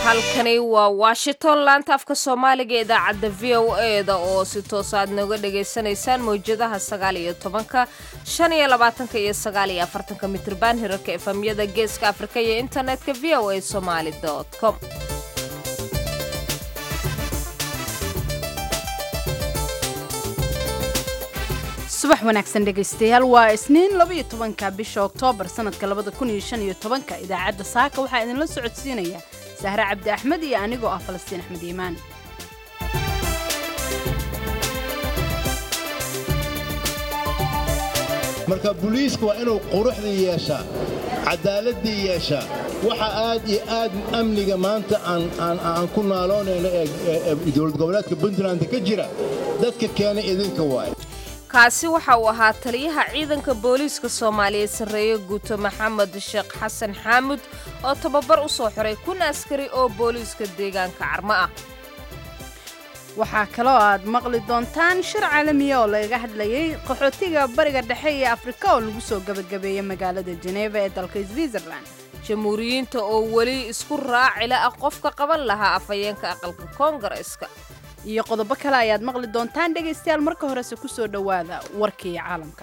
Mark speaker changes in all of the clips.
Speaker 1: halkani waa washington laanta afka soomaaliga ee idaacadda v o e da oo si toos aad nooga dhagaysanaysaan mawjadaha sagaal iyo tobanka shan iyo labaatanka iyo sagaal iyo afartanka mitriban hirarka efamyada geeska afrika iyo internetka v o a somaali com
Speaker 2: subax wanaagsan dhegaystayaal waa isniin labaiyo tobanka bisha oktoobar sanadka labada kun iyo shan iyo tobanka idaacadda saaka waxaa idinla socodsiinaya sahre cabdi axmed iyo anigoo ah falastiin axmed iimaan
Speaker 3: marka buliiska waa inuu quruxdii yeeshaa cadaaladii yeeshaa waxa aad iyo aad amniga maanta aan ku naaloonayno ee dowlad goboleedka puntland ka jira dadka keena idinka waay
Speaker 1: kaasi waxa uu ahaa taliyaha ciidanka booliiska soomaaliyeed sarreeye guuto maxamed sheekh xasan xaamud oo tababar u soo xiray kun askari oo booliiska deegaanka carmo ah
Speaker 2: waxaa kaloo aad maqli doontaan shir caalamiya oo lagaga hadlayay qaxootiga bariga dhexe iyo afrika oo lagu soo gebagabeeyey magaalada jeneeva ee dalka switzerland
Speaker 1: jamhuuriyiinta oo weli isku raacila ah qofka qaban lahaa afhayeenka aqalka koongareeska
Speaker 2: iyo qodobo kale ayaad maqli doontaan dhegaystayaal marka horese ku soo dhowaada warkii caalamka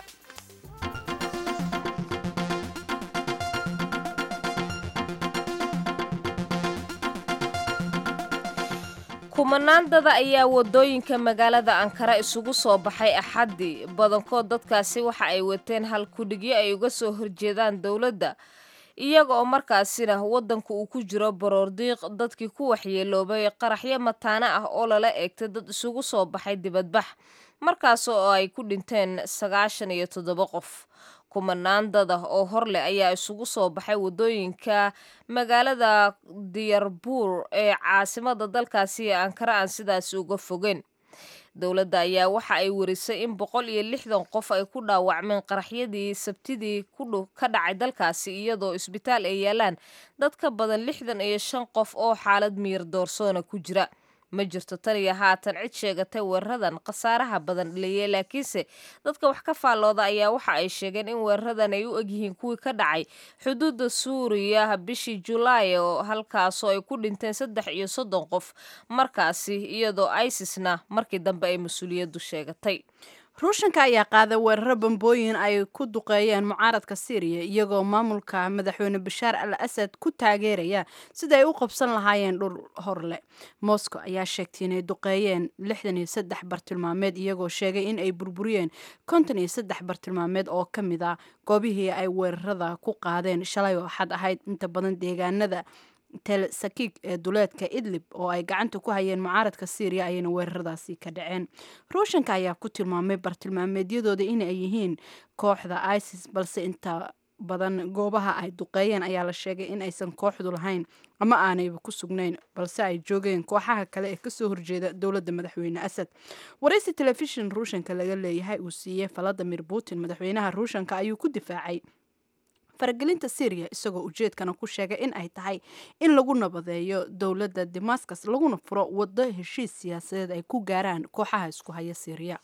Speaker 1: kumanaan dada ayaa wadooyinka magaalada ankara isugu soo baxay axaddii badankood dadkaasi waxa ay wateen hal kudhigyo ay uga soo horjeedaan dowladda iyaga oo markaasina waddanka uu ku jiro baroordiiq dadkii ku waxyeeloobay qaraxyo mataano ah oo lala eegtay dad isugu soo baxay dibadbax markaas oo ay ku dhinteen sagaashan iyo toddoba qof kumanaan dada oo hor leh ayaa isugu soo baxay waddooyinka magaalada diyarbuur ee caasimada dalkaasi ee ankara aan sidaasi uga fogeen dowladda ayaa waxa ay warisay in boqol iyo lixdan qof ay ku dhaawacmeen qaraxyadii sabtidii ka dhacay dalkaasi iyadoo isbitaal ay yaalaan dad ka badan lixdan iyo shan qof oo xaalad miyir doorsoona ku jira ma jirto tan iyo haatan cid sheegatay weeraradan khasaaraha badan dhaliyey laakiinse dadka wax ka faallooda ayaa waxa ay sheegeen in weeraradan ay u egyihiin kuwii ka dhacay xuduudda suuriya bishii julaay oo halkaasoo ay ku dhinteen saddex iyo soddon qof markaasi iyadoo isisna markii dambe ay mas-uuliyaddu sheegatay
Speaker 2: ruushanka ayaa qaaday weeraro bambooyin ay ku duqeeyeen mucaaradka syriya iyagoo maamulka madaxweyne bashaar al asad ku taageeraya sida ay u qabsan lahaayeen dhul horle moscow ayaa sheegtay inay duqeeyeen lixdan iyo saddex bartilmaameed iyagoo sheegay in ay burburiyeen konton iyo saddex bartilmaameed oo ka mid ah goobihii ay weerarada ku qaadeen shalay oo axad ahayd inta badan deegaanada tel sakig ee duleedka idlib oo ay gacanta ku hayeen mucaaradka syriya ayayna weeraradaasi ka dhaceen ruushanka ayaa ku tilmaamay bartilmaameedyadooda inay yihiin kooxda isis balse inta badan goobaha ay duqeeyeen ayaa la sheegay in aysan kooxdu lahayn ama aanayba ku sugnayn balse ay joogeen kooxaha kale ee kasoo horjeeda dowladda madaxweyne asad waraysi telefishin ruushanka laga leeyahay uu siiyey valadimir putin madaxweynaha ruushanka ayuu ku difaacay faragelinta syriya isagoo ujeedkana ku sheegay in ay tahay in lagu nabadeeyo dowladda damascus laguna furo waddo heshiis siyaasadeed ay ku gaaraan kooxaha isku haya syriya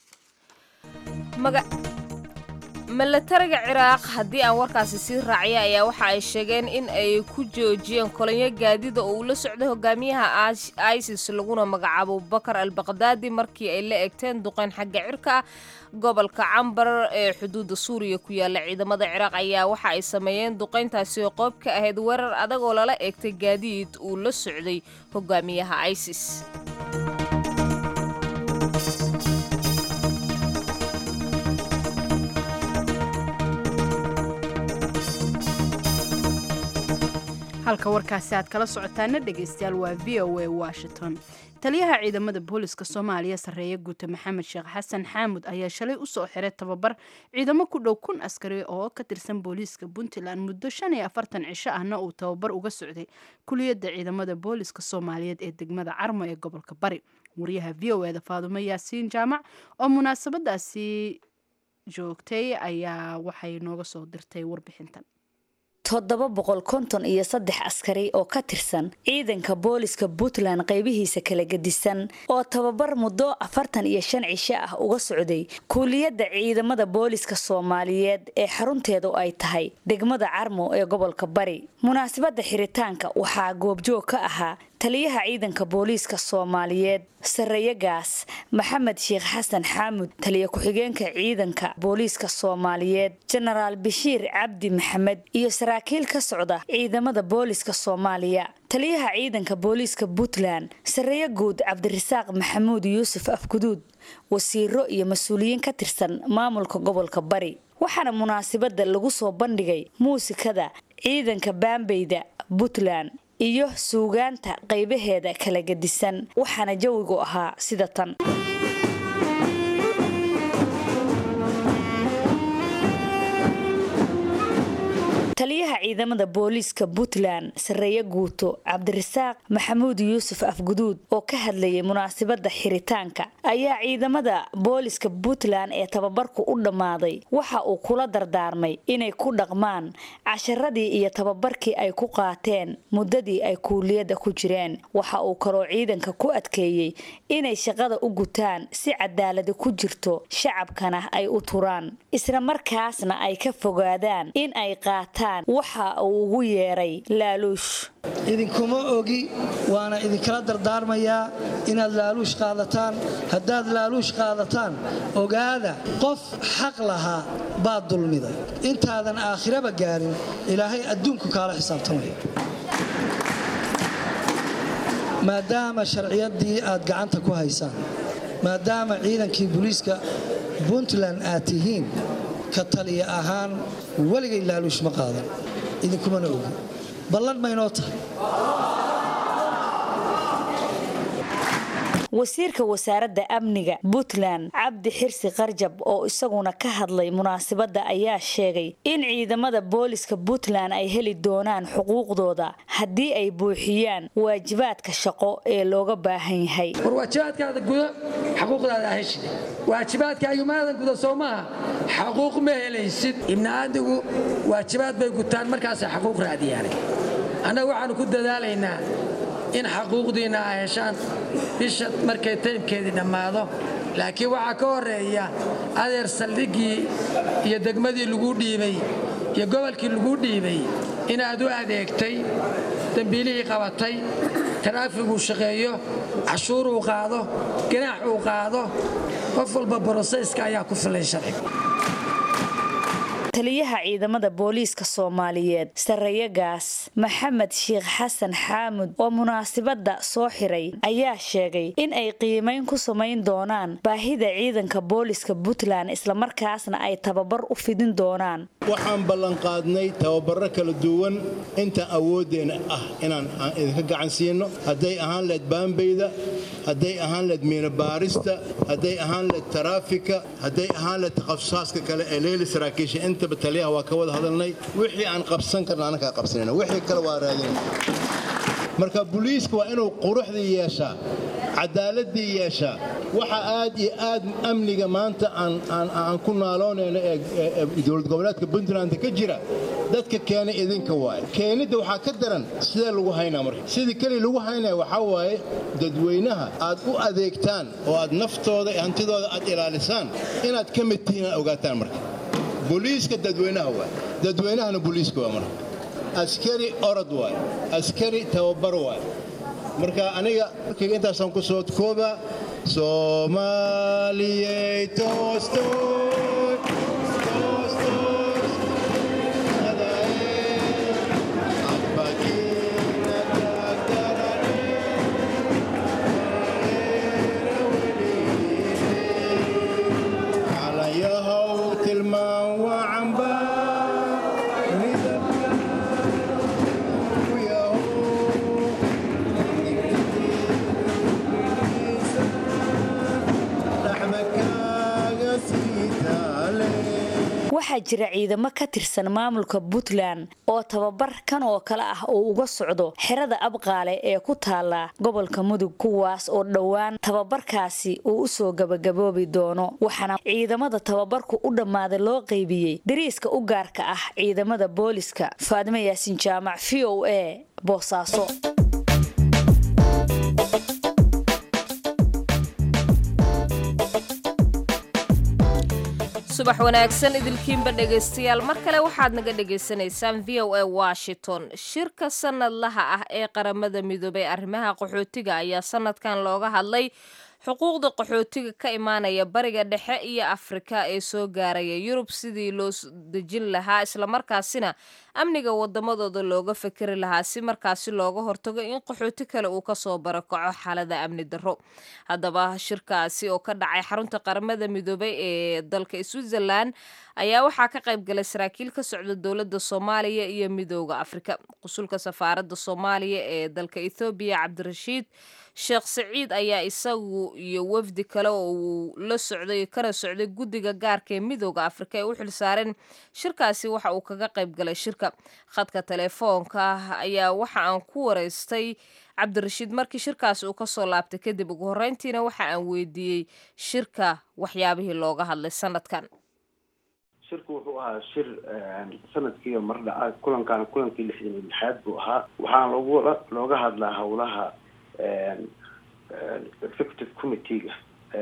Speaker 1: milatariga ciraaq haddii aan warkaasi sii raacya ayaa waxa ay sheegeen in ay ku joojiyeen kolonyo gaadida oo uu la socday hogaamiyaha isis laguna magacaabo bakar al baqdaadi markii ay la egteen duqeyn xagga cirka ah gobolka cambar ee xuduudda suuriya ku yaala ciidamada ciraaq ayaa waxa ay sameeyeen duqeyntaasi oo qoob ka ahayd weerar adag oo lala eegtay gaadiid uu la socday hogaamiyaha isis
Speaker 2: halka warkaasi aad kala socotaana dhegaystayaal waa v o a washington taliyaha ciidamada booliska soomaaliya sarreeye guuta maxamed sheekh xasan xaamud ayaa shalay usoo xiray tababar ciidamo ku dhow kun askari oo ka tirsan booliiska puntland muddo shan iyo afartan cisho ahna uu tababar uga socday kuliyadda ciidamada booliska soomaaliyeed ee degmada carmo ee gobolka bari wariyaha v o eda faadumo yaasiin jaamac oo munaasabadaasi joogtay ayaa waxay nooga soo dirtay warbixintan
Speaker 4: toddoba boqol konton iyo saddex askari oo ka tirsan ciidanka booliska puntland qaybihiisa kala gedisan oo tababar muddo afartan iyo shan cisho ah uga socday kuuliyadda ciidamada booliska soomaaliyeed ee xarunteedu ay tahay degmada carmo ee gobolka bari munaasabadda xiritaanka waxaa goobjoog ka ahaa taliyaha ciidanka booliiska soomaaliyeed sarreeyagaas maxamed sheekh xasan xaamud taliya ku-xigeenka ciidanka booliiska soomaaliyeed jenaraal bashiir cabdi maxamed iyo saraakiil ka socda ciidamada booliiska soomaaliya taliyaha ciidanka booliiska puntland sarreeye guud cabdirasaaq maxamuud yuusuf afguduud wasiiro iyo mas-uuliyiin ka tirsan maamulka gobolka bari waxaana munaasabada lagu soo bandhigay muusikada ciidanka baambeyda puntland iyo suugaanta qaybaheeda kala gedisan waxaana jawigu ahaa sida tan taliyaha ciidamada booliiska puntland sarreeye guuto cabdirasaaq maxamuud yuusuf afguduud oo ka hadlayay munaasabada xiritaanka ayaa ciidamada booliiska puntland ee tababarku u dhammaaday waxa uu kula dardaarmay inay ku dhaqmaan casharadii iyo tababarkii ay ku qaateen muddadii ay kuuliyadda ku jireen waxa uu kaloo ciidanka ku adkeeyey inay shaqada u gutaan si cadaaladi ku jirto shacabkana ay u turaan isla markaasna ay ka fogaadaan in ay qaataan waxa uu ugu yeeray laaluush
Speaker 5: idinkuma ogi waana idinkala dardaarmayaa inaad laaluush qaadataan haddaad laaluush qaadataan ogaada qof xaq lahaa baad dulmiday intaadan aakhiraba gaarin ilaahay adduunku kaala xisaabtamaya maadaama sharciyaddii aad gacanta ku haysaan maadaama ciidankii booliiska puntland aad tihiin ka taliya ahaan weligay laaluush ma qaadan idinkumana ogi ballan maynoo tahay
Speaker 4: wasiirka wasaaradda amniga puntland cabdi xirsi qarjab oo isaguna ka hadlay munaasabadda ayaa sheegay in ciidamada booliska puntland ay heli doonaan xuquuqdooda haddii ay buuxiyaan waajibaadka shaqo ee looga baahan yahay
Speaker 6: war waajibaadkaada gudo xaquuqdaada heshid waajibaadkaagu maadan guda soo maaha xaquuq ma helaysid ibniaadigu waajibaad bay gutaan markaasay xaquuq raadiyaanay annaga waxaannu ku dadaalaynaa in xaquuqdiinna a heshaan bisha markay taymkeedii dhammaado laakiin waxaa ka horreeya adeer saldhiggii iyo degmadii laguu dhiibay iyo gobolkii laguu dhiibay inaad u adeegtay dembiilihii qabatay taraafiguu shaqeeyo cashuuruu qaado ganaax uu qaado qof walba borosayska ayaa ku filan sharciga
Speaker 4: taliyaha ciidamada booliiska soomaaliyeed sarreeyagaas maxamed sheekh xasan xaamud oo munaasabadda soo xiray ayaa sheegay in ay qiimayn ku samayn doonaan baahida ciidanka booliiska puntland islamarkaasna ay tababar u fidin doonaan
Speaker 3: waxaan ballanqaadnay tababaro kala duwan inta awooddeena ah inaan idinka gacan siino hadday ahaan leed baambeyda hadday ahaan leed miinabaarista hadday ahaan leed taraafika hadday ahaan leed takhasusaadka kale ee leeli saraakiisha intaba taliyaha waa ka wada hadalnay wixii aan qabsan karna annakaa qabsanayna wixii kale waa raadinayna marka buliiska waa inuu quruxdii yeeshaa cadaaladii yeeshaa waxa aad iyo aad amniga maanta aan ku naaloonayno ee dowlad goboleedka puntland ka jira dadka keenay idinka waaye keenidda waxaa ka daran sidee lagu haynaa marka sidii keliya lagu haynaya waxaa waaye dadweynaha aad u adeegtaan oo aad naftooda iyo hantidooda aad ilaalisaan inaad ka mid tihiin aad ogaataan marka buliiska dadweynaha waay dadweynahana buliiska waa marka askari orod waay askari tababar waay marka aniga markayga intaasaan ku soo koobaa soomaaliyey toostoy calanyahow tilmaan wacanba
Speaker 4: waxaa jira ciidamo ka tirsan maamulka puntland oo tababar kan oo kale ah uu uga socdo xerada abqaale ee ku taala gobolka mudug kuwaas oo dhowaan tababarkaasi uu usoo gabagaboobi doono waxaana ciidamada tababarku u dhammaaday loo qaybiyey dariiska u gaarka ah ciidamada booliska faadimo yaasin jaamac v o a boosaaso
Speaker 1: subax subax wanaagsan idilkiinba dhegaystayaal mar kale waxaad naga dhagaysanaysaan v o a washington shirka sanadlaha ah ee qaramada midoobay arrimaha qaxootiga ayaa sanadkan looga hadlay xuquuqda qaxootiga ka imaanaya bariga dhexe iyo afrika ee soo gaaraya yurub sidii loo dejin lahaa islamarkaasina amniga wadamadooda looga fakeri lahaa si markaasi looga hortago in qaxooti kale uu kasoo barakaco xaalada amni darro haddaba shirkaasi oo ka dhacay xarunta qaramada midoobay ee dalka switzerland ayaa waxaa ka qayb galay saraakiil ka socda dowladda soomaaliya iyo midooda afrika qusulka safaaradda soomaaliya ee dalka ethoobiya cabdirashiid sheekh saciid ayaa isagu iyo wafdi kale oo uu la socday kana socday guddiga gaarka ee midooda afrika ee u xilsaareen shirkaasi waxa uu kaga qayb galay shirka khadka telefoonka ayaa waxa aan ku wareystay cabdirashiid markii shirkaasi uu kasoo laabtay kadib ugu horreyntiina waxa aan weydiiyey shirka waxyaabihii looga hadlay sanadkan
Speaker 7: shirku wuxuu ahaa shir sanadkiiba mar dhaca kulankaana kulankii lixdan iyo lixaad buu ahaa waxaana loogu looga hadlaa howlaha executive committee-ga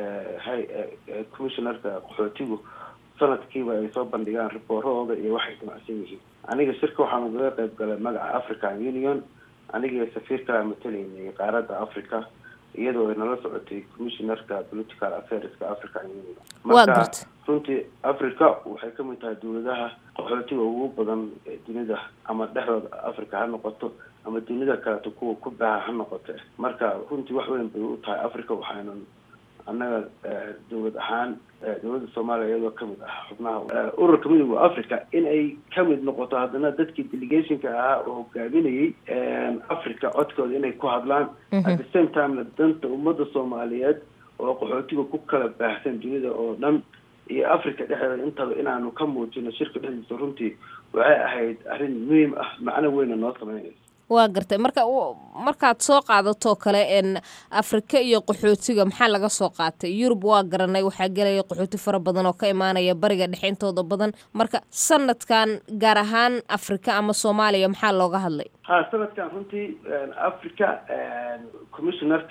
Speaker 7: commissionerka qaxootigu sanadkiiba ay soo bandhigaan riboorahooda iyo waxay damacsan yihiin aniga shirka waxaan ugaga qayb galay magaca african union aniga safiirkaa matalaynay qaaradda africa iyadoo ay nala socotay commissionerka political affairska african union marka runtii africa waxay kamid tahay dawladaha qaxootiga ugu badan ee dunida ama dhexdooda africa ha noqoto ama dunida kaleeto kuwa ku baaha ha noqote marka runtii wax weyn bay u tahay africa waxaynan annaga dawlad ahaan dawladda soomaaliya iyadoo kamid ah xubnaha ururka midooda africa in ay kamid noqoto haddana dadkii delegationka ahaa oo hogaaminayay africa codkooda inay ku hadlaan at the same timena danta ummadda soomaaliyeed oo qaxootiga ku kala baahsan dunida oo dhan iyo africa dhexdeeda intaba inaanu ka muujino shirka dhexdiisa runtii waxay ahayd arrin muhiim ah macno weyna noo sameynaysa
Speaker 1: waa gartay marka markaad soo qaadatoo kale n afrika iyo qaxootiga maxaa laga soo qaatay yurub waa garanay waxaa gelaya qaxooti fara badan oo ka imaanaya bariga dhexe intooda badan marka sanadkan gaar ahaan afrika ama soomaaliya maxaa looga hadlay
Speaker 7: ha sanadkan runtii africa commissionerka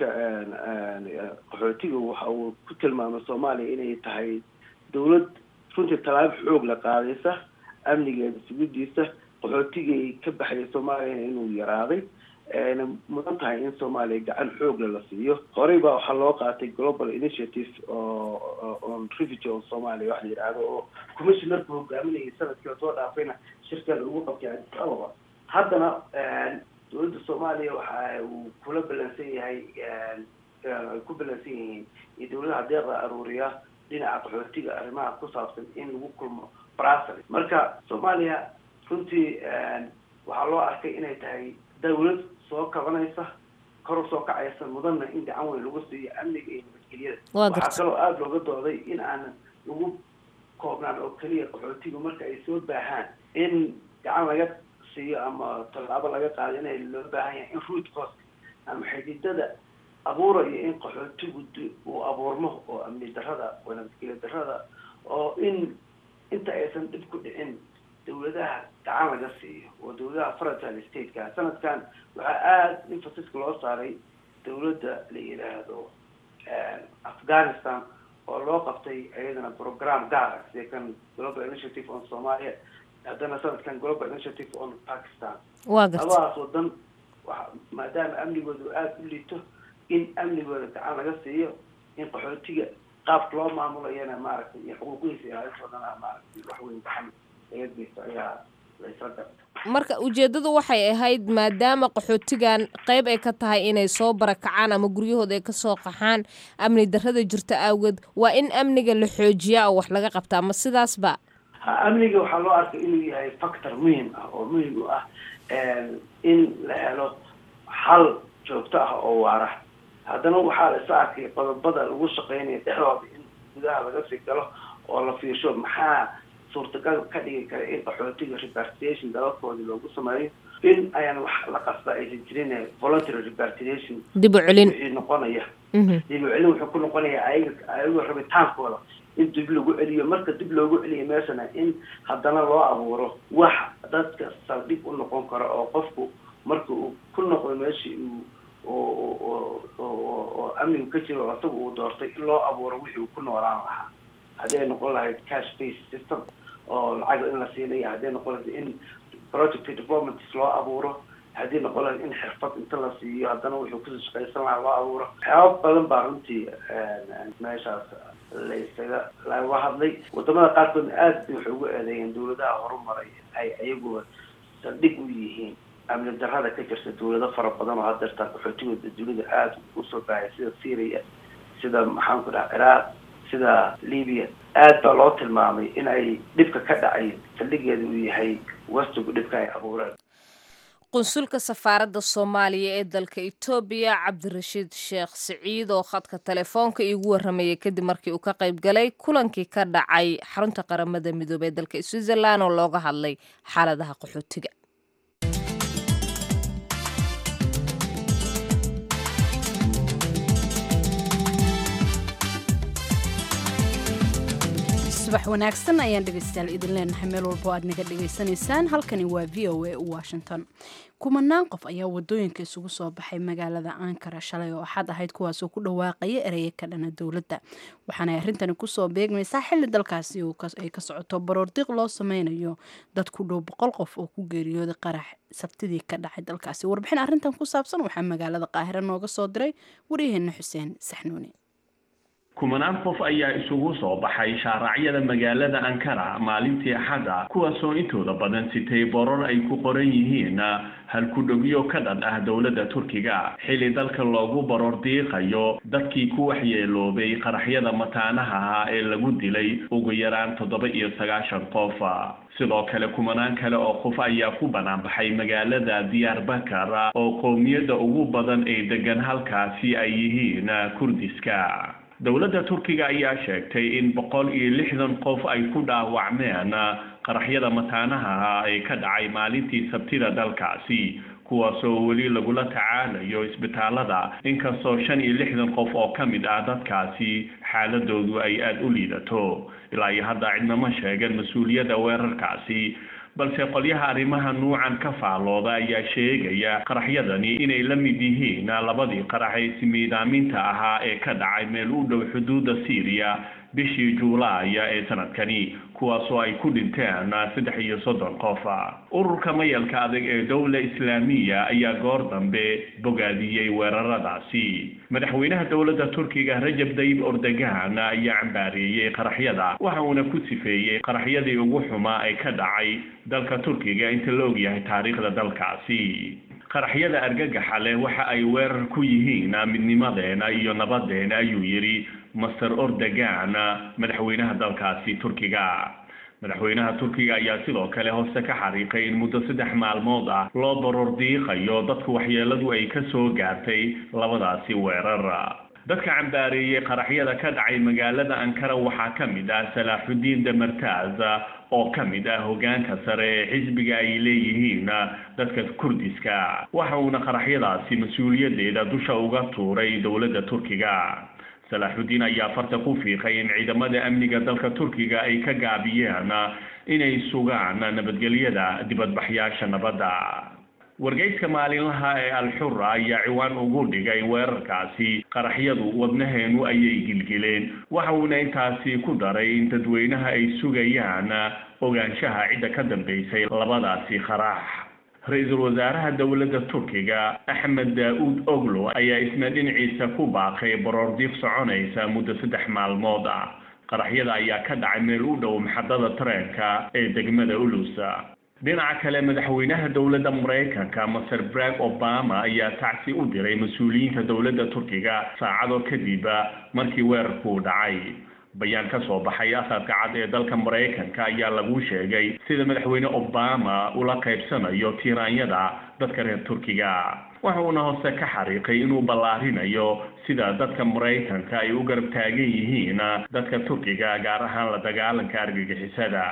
Speaker 7: qaxootiga waxa uu ku tilmaamay soomaaliya inay tahay dawlad runtii tallaabo xoog la qaadaysa amnigeeda sugidiisa qaxootigii ka baxaya soomaaliyana inuu yaraaday ayna mudan tahay in soomaaliya gacan xoogle la siiyo horey baa waxaa loo qaatay global initiative oo on refugee of somalia waxa la yidhaahdo oo commissionerka hogaaminayay sanadkii soo dhaafayna shirkan ugu qabtay addis ababa haddana dawladda soomaaliya waxa uu kula balansan yahay ay ku balansan yihiin iyo dawladaha deeqda aruuriya dhinaca qaxootiga arrimaha ku saabsan in lagu kulmo brasel marka soomaaliya runtii waxaa loo arkay inay tahay dawlad soo kabanaysa kor usoo kacaysa mudanna in gacan weyn lagu siiyo amniga iyo nabadgelyada waxaa kaloo aada looga dooday in aanan lagu koobnaan oo keliya qaxootiga marka ay soo baahaan in gacan laga siiyo ama tallaabo laga qaado inay loo baahan yahay in root cost ama xididada abuurayo in qaxootigu uu abuurmo oo amni darrada oo nabadgelya darrada oo in inta aysan dhib ku dhicin dawladaha gacan laga siiyo oo dawladaha federal stateka sanadkan waxaa aada emphaciska loo saaray dawladda la yidhaahdo afghanistan oo loo qabtay iyadana program gaara sida kan global initiative on somalia haddana sanadkan global initiative on pakistan
Speaker 1: waa garta
Speaker 7: labadaas wadan wa maadaama amnigooda aada u liito in amnigooda gacan laga siiyo in qaxootiga qaabka loo maamulayana maaragtay iyo xuquuqihiisa ilaalintoodana maaragtay wax weyn gacan
Speaker 1: marka ujeedadu waxay ahayd maadaama qaxootigan qeyb ay ka tahay inay soo barakacaan ama guryahooda ay kasoo qaxaan amni darrada jirta awgeed waa in amniga la xoojiyaa oo wax laga qabtaa ma sidaasba
Speaker 7: ha amniga waxaa loo arkay inuu yahay factor muhim ah oo muhim u ah in la helo xal joogto ah oo waara haddana waxaa la isa arkay qodobada lagu shaqeynaya dhexdooda in gudaha laga sii galo oo la fiirsho maxaa suurtagal ka dhigi kara in qaxootiga repartiation dalabkoodii loogu sameeyo in ayaan wax la qasba aysan jirin voluntary repartiation
Speaker 1: dib u celin
Speaker 7: wixii noqonaya dib u celin wuxuu ku noqonaya ayaga ayagoo rabitaankooda in dib lagu celiyo marka dib loogu celiyo meeshana in haddana loo abuuro wax dadka saldhig u noqon karo oo qofku marka uu ku noqdo meeshii uu oo amnigu ka jiro asaga uu doortay in loo abuuro wixii uu ku noolaan lahaa haddii ay noqon lahayd cash based system oo lacag in la siinayo haddii noqon lahayd in project developments loo abuuro haddii noqon lahayd in xirfad inta la siiyo haddana wuxuu kusoo shaqaysan lahaa loo abuuro waxyaaba badan baa runtii meeshaas la isaga laga hadlay wadamada qaarkoodna aad bay waxay ugu eedeeyeen dawladaha horumaray ay ayaguba saldhig u yihiin amni darrada ka jirta dawlado fara badan oo hadeertaan qaxootigooda dunida aada usoo baahaya sida syria sida maxaan ku dhaha ciraaq sida libya aad baa loo tilmaamay in ay dhibka ka dhacay saldhigeeda uu yahay wastigu dhibka ay abuureen
Speaker 1: qunsulka safaaradda soomaaliya ee dalka etoobiya cabdirashiid sheekh siciid oo khadka telefoonka iigu warramayay kadib markii uu ka qayb galay kulankii ka dhacay xarunta qaramada midoobey ee dalka switzerland oo looga hadlay xaaladaha qaxootiga
Speaker 2: subax wanaagsan ayaan dhegaystayaal idin leenahay meel walbo aad naga dhegaysanaysaan halkani waa v o a washington kumanaan qof ayaa wadooyinka isugu soo baxay magaalada ankara shalay oo axad ahayd kuwaasoo ku dhawaaqaya ereye ka dhana dowladda waxaanay arrintani kusoo beegmaysaa xilli dalkaasi ay ka socoto baroordiiq loo sameynayo dad ku dhow boqol qof oo ku geeriyooday qarax sabtidii ka dhacay dalkaasi warbixin arrintan ku saabsan waxaa magaalada qaahira nooga soo diray waryaheena xuseen saxnuuni
Speaker 8: kumanaan qof ayaa isugu soo baxay shaaracyada magaalada ankara maalintii axadda kuwaasoo intooda badan sitay borar ay ku qoran yihiin halkudhogyo ka dhan ah dowladda turkiga xilli dalka loogu baroor diiqayo dadkii ku waxyeeloobay qaraxyada mataanaha ah ee lagu dilay ugu yaraan toddoba iyo sagaashan qof sidoo kale kumanaan kale oo qof ayaa ku banaanbaxay magaalada diyaar bakar oo qowmiyadda ugu badan ee degan halkaasi ay yihiin kurdiska dowladda turkiga ayaa sheegtay in boqol iyo lixdan qof ay ku dhaawacmeen qaraxyada mataanaha ee ka dhacay maalintii sabtida dalkaasi kuwaasoo weli lagula tacaalayo isbitaalada inkastoo shan iyo lixdan qof oo ka mid ah dadkaasi xaaladoodu ay aada u liidato ilaa iyo hadda cidnama sheegan mas-uuliyadda weerarkaasi balse qolyaha arrimaha nuucan ka faallooda ayaa sheegaya qaraxyadani inay la mid yihiin labadii qarax ee simiidaaminta ahaa ee ka dhacay meel u dhow xuduudda syriya bishii juulaaya ee sanadkani kuwaasoo ay ku dhinteen saddex iyo soddon qof ururka mayalka adag ee dowla islaamiya ayaa goor dambe bogaadiyey weeraradaasi madaxweynaha dowladda turkiga rajab dayib ordogan ayaa cambaareeyey qaraxyada waxa uuna ku sifeeyey qaraxyadii ugu xumaa ee ka dhacay dalka turkiga inta la ogyahay taariikhda dalkaasi qaraxyada argagaxa leh waxa ay weerar ku yihiin midnimadeena iyo nabadeena ayuu yidhi master ordogan madaxweynaha dalkaasi turkiga madaxweynaha turkiga ayaa sidoo kale hoose ka xariiqay in muddo saddex maalmood ah loo baroor diiqayo dadka waxyeeladu ay ka soo gaartay labadaasi weerar dadka cambaareeyey qaraxyada ka dhacay magaalada ankara waxaa ka mid ah salaaxudiin damartaaz oo ka mid ah hogaanka sare ee xisbiga ay leeyihiin dadka kurdiska waxa uuna qaraxyadaasi mas-uuliyadeeda dusha uga tuuray dowladda turkiga salaaxudiin ayaa farta ku fiiqay in ciidamada amniga dalka turkiga ay ka gaabiyeen inay sugaan nabadgelyada dibadbaxyaasha nabadda wargeyska maalinlaha ee alxura ayaa ciwaan ugu dhigay weerarkaasi qaraxyadu wadnaheenu ayay gilgileen waxa uuna intaasi ku daray in dadweynaha ay sugayaan ogaanshaha cidda ka dambeysay labadaasi qarax ra-iisul wasaaraha dowladda turkiga axmed daa-uud oglo ayaa isna dhinaciisa ku baaqay baroordiiq soconaysa muddo saddex maalmood ah qaraxyada ayaa ka dhacay meel u dhow maxadada tareenka ee degmada ulusa dhinaca kale madaxweynaha dowladda maraykanka maser brag obama ayaa tacsi u diray mas-uuliyiinta dowladda turkiga saacado kadib markii weerarkuu dhacay bayaan ka soo baxay asadka cad ee dalka maraykanka ayaa lagu sheegay sida madaxweyne obama ula qaybsanayo tiiraanyada dadka reer turkiga waxa uuna hoose ka xariiqay inuu ballaarinayo sida dadka maraykanka ay u garab taagan yihiin dadka turkiga gaar ahaan la dagaalanka argagixisada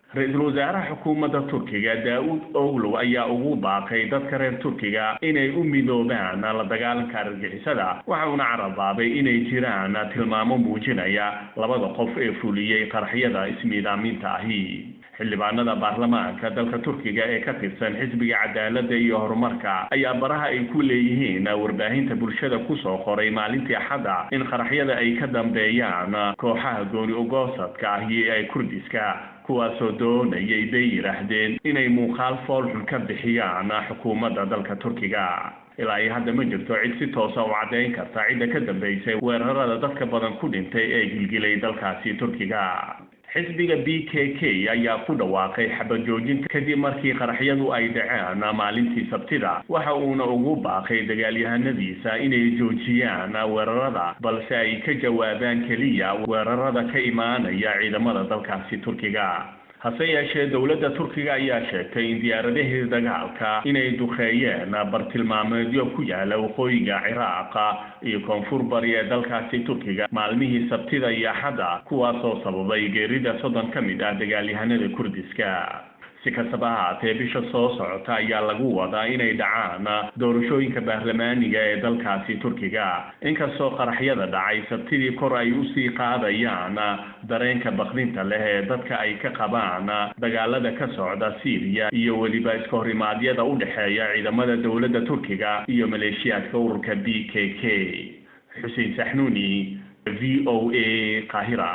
Speaker 8: ra-iisul wasaaraha xukuumadda turkiga daa-uud owlow ayaa ugu baaqay dadka reer turkiga inay u midoobaan la dagaalanka argagixisada waxa uuna carabaabay inay jiraan tilmaamo muujinaya labada qof ee fuliyey qaraxyada ismiidaaminta ahi xildhibaanada baarlamaanka dalka turkiga ee ka tirsan xisbiga cadaaladda iyo horumarka ayaa baraha ay ku leeyihiin warbaahinta bulshada kusoo qoray maalintii axadda in qaraxyada ay ka dambeeyaan kooxaha gooni ogoosadka ahi ee kurdiska kuwaasoo doonayay bay yidhaahdeen inay muuqaal foolxun ka bixiyaan xukuumadda dalka turkiga ilaa iyo hadda ma jirto cid si toosa u caddayn karta cidda ka dambeysay weerarada dadka badan ku dhintay ee gilgilay dalkaasi turkiga xisbiga b k k ayaa ku dhawaaqay xabad joojin kadib markii qaraxyadu ay dhaceen maalintii sabtida waxa uuna ugu baaqay dagaalyahanadiisa inay joojiyaan weerarada balse ay ka jawaabaan keliya weerarada ka imaanaya ciidamada dalkaasi turkiga hase yeeshee dowladda turkiga ayaa sheegtay in diyaaradahii dagaalka inay duqeeyeen bartilmaameedyo ku yaala waqooyiga ciraaqa iyo koonfur bari ee dalkaasi turkiga maalmihii sabtida iyo axadda kuwaasoo sababay geerida soddon ka mid ah dagaalyahanada kurdiska si kastaba ahaatee bisha soo socota ayaa lagu wadaa inay dhacaan doorashooyinka baarlamaaniga ee dalkaasi turkiga inkastoo qaraxyada dhacay sabtidii kor ay usii qaadayaan dareenka bakdinta leh ee dadka ay ka qabaan dagaalada ka socda syriya iyo weliba iska horimaadyada u dhexeeya ciidamada dowladda turkiga iyo maleeshiyaadka ururka b k k xuseen saxnuuni v o a qaahira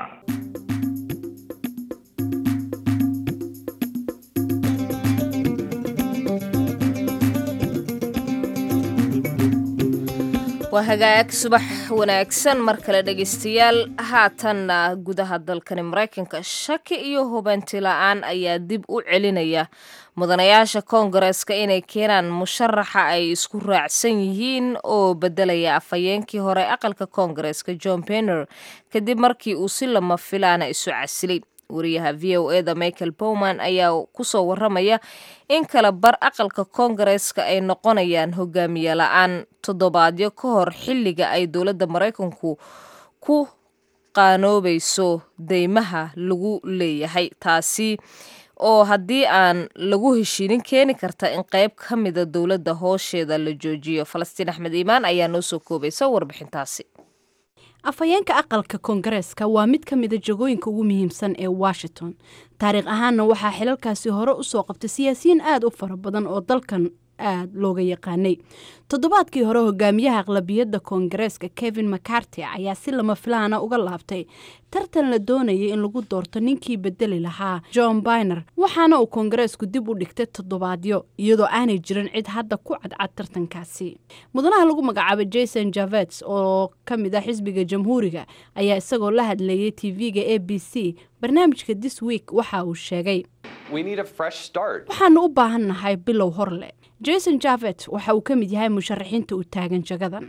Speaker 1: waa hagaag subax wanaagsan mar kale dhegaystayaal haatanna gudaha dalkani maraykanka shaki iyo hubanti la-aan ayaa dib u celinaya mudanayaasha koongareeska inay keenaan musharaxa ay isku raacsan yihiin oo bedelaya afhayeenkii hore aqalka koongareeska john penner kadib markii uu si lama filaana isu casilay wariyaha v o eda michael bowman ayaa kusoo waramaya in kala bar aqalka koongareeska ay noqonayaan hogaamiye la-aan toddobaadyo ka hor xilliga ay dowladda maraykanku ku qaanoobayso deymaha lagu leeyahay taasi oo haddii aan lagu heshiinin keeni karta in qayb ka mida dowladda hoosheeda la joojiyo falastiin axmed iimaan ayaa noo soo koobaysa warbixintaasi
Speaker 2: afhayeenka aqalka koongareeska waa mid ka mida jagooyinka ugu muhiimsan ee washington taariikh ahaanna waxaa xilalkaasi hore usoo qabtay siyaasiyiin aada u fara badan oo dalkan aada looga yaqaanay toddobaadkii hore hogaamiyaha aqlabiyadda koongareeska kevin macarty ayaa si lama filaana uga laabtay tartan la doonayay in lagu doorto ninkii bedeli lahaa john biner waxaana uu koongareesku dib u dhigtay toddobaadyo iyadoo aanay jirin cid hadda ku cadcad tartankaasi mudanaha lagu magacaabay jason javets oo ka mid ah xisbiga jamhuuriga ayaa isagoo la hadlayay tv-ga a b c barnaamijka this week waxa uu sheegay waxaanu u baahannahay bilow hor leh jason javet waxa uu ka mid yahay musharaxiinta u taagan jagadan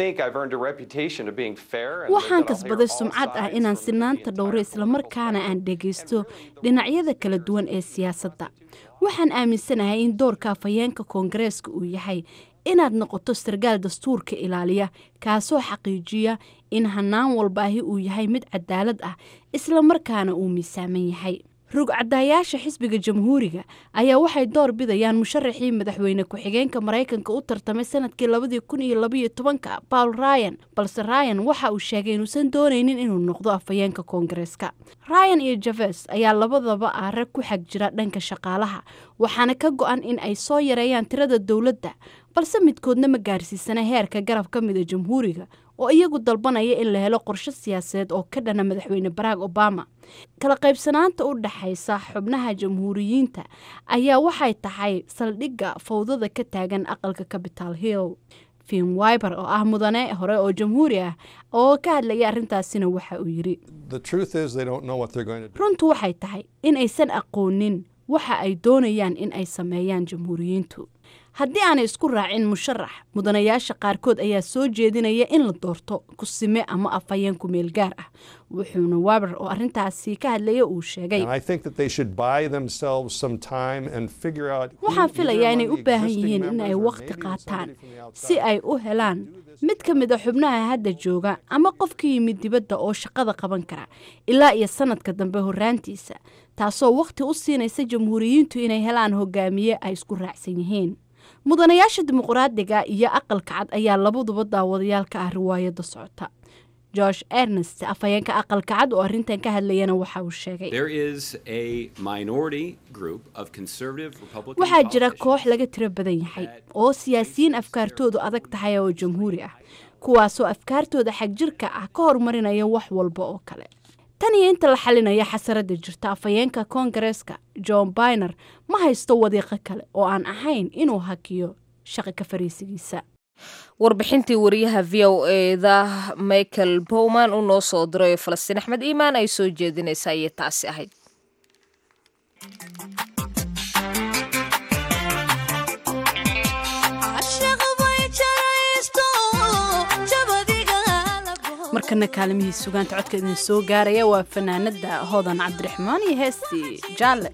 Speaker 2: waxaan kasbaday sumcad ah inaan sinaanta dhowro islamarkaana aan dhegaysto dhinacyada kala duwan ee siyaasadda waxaan aaminsanahay in doorka afhayeenka koongareeska uu yahay inaad noqoto sarkaal dastuurka ilaaliya kaasoo xaqiijiya in hanaan walbaahi uu yahay mid cadaalad ah islamarkaana uu miisaaman yahay rugcadaayaasha xisbiga jamhuuriga ayaa waxay door bidayaan musharaxii madaxweyne ku-xigeenka maraykanka u tartamay sanadkii labadii kun iyo labaiyo tobanka paul ryan balse ryan waxa uu sheegay inuusan doonaynin inuu noqdo afhayeenka koongareeska ryan iyo javes ayaa labadaba ah rag ku xag jira dhanka shaqaalaha waxaana ka go-an in ay soo yareeyaan tirada dowladda balse midkoodna ma gaarsiisana heerka garab ka mida jamhuuriga oo iyagu dalbanaya in la helo qorshe siyaasadeed oo ka dhana madaxweyne barack obama kala qaybsanaanta u dhaxaysa xubnaha jamhuuriyiinta ayaa waxay tahay saldhigga fawdada ka taagan aqalka capital hill fin wiber oo ah mudane hore oo jamhuuri ah oo ka hadlaya arrintaasina waxa uu yidhi runtu waxay tahay in aysan aqoonin waxa ay doonayaan in ay sameeyaan jamhuuriyiintu haddii aanay isku raacin musharax mudanayaasha qaarkood ayaa soo jeedinaya in la doorto kusime ama afhayeen kumeel gaar ah wuxuuna waber oo arintaasi ka hadlaya uu sheegay waxaan filayaa inay u baahan yihiin in ay wakhti qaataan si ay u helaan mid ka mid a xubnaha hadda jooga ama qof ka yimid dibadda oo shaqada qaban kara ilaa iyo sanadka dambe horaantiisa taasoo wakhti u siinaysa jamhuuriyiintu inay helaan hogaamiye ay isku raacsan yihiin mudanayaasha dimuqraadiga iyo aqalka cad ayaa labaduba daawadayaal ka ah riwaayadda socota josh ernest afhayeenka aqalka cad oo arrintan ka hadlayana waxa uu sheegay waxaa jira koox laga tiro badan yahay oo siyaasiyiin afkaartoodu adag tahay oo jamhuuri ah kuwaasoo afkaartooda xagjirka ah ka horumarinaya wax walba oo kale tan iyo inta la xalinaya xasaradda jirta afhayeenka koongareeska john biner ma haysto wadiiqo kale oo aan ahayn inuu hakiyo shaqi ka fariisigiisa
Speaker 1: warbixintii wariyaha v o eda michael bowman uu noo soo diray falastiin axmed iimaan ay soo jeedinaysa ayay taasi ahayd
Speaker 2: markana kaalimihii sugaanta codka idin soo gaaraya waa fanaanada hodan cabdiraxmaan iyo heestii jaalle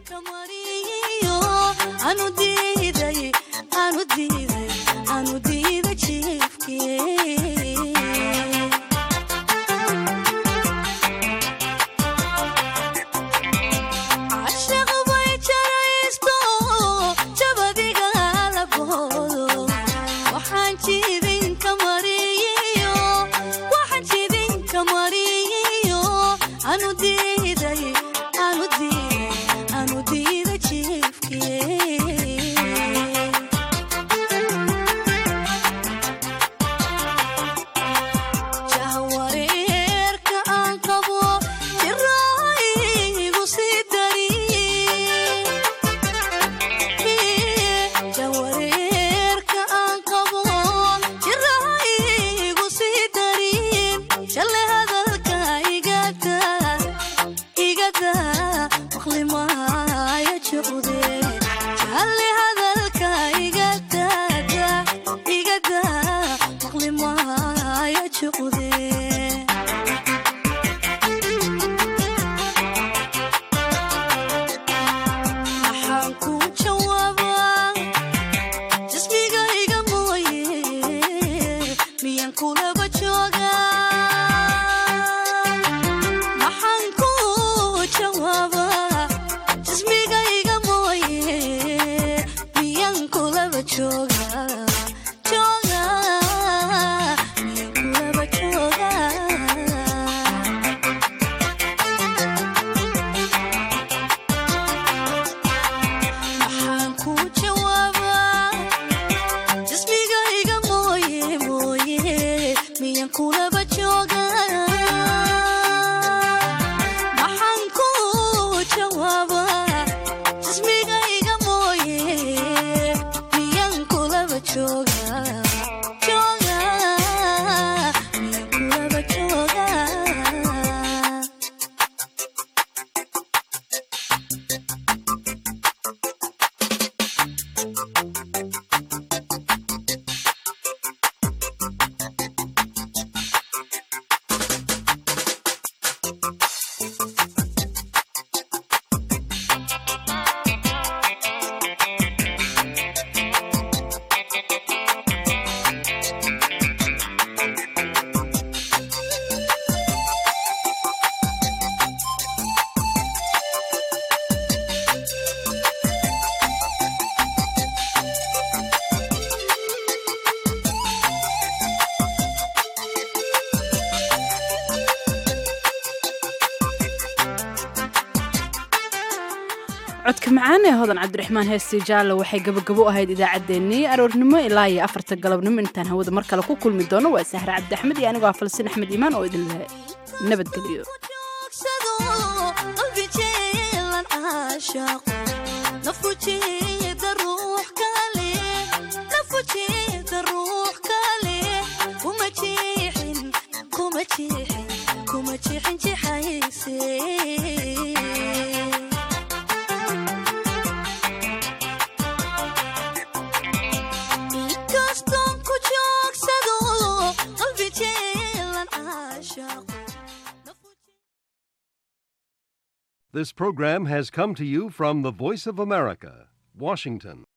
Speaker 2: codka macaan ee hodan cabdiraxmaan heestii jaalle waxay gabagabo ahayd idaacaddeenii aroornimo ilaa iyo afarta galabnimo intaan hawada mar kale ku kulmi doono waa sahre cabdi axmed iyo anigoo ah falsiin axmed iimaan oo idin leh nabadgelyo
Speaker 9: This program has come to you from the Voice of America, Washington.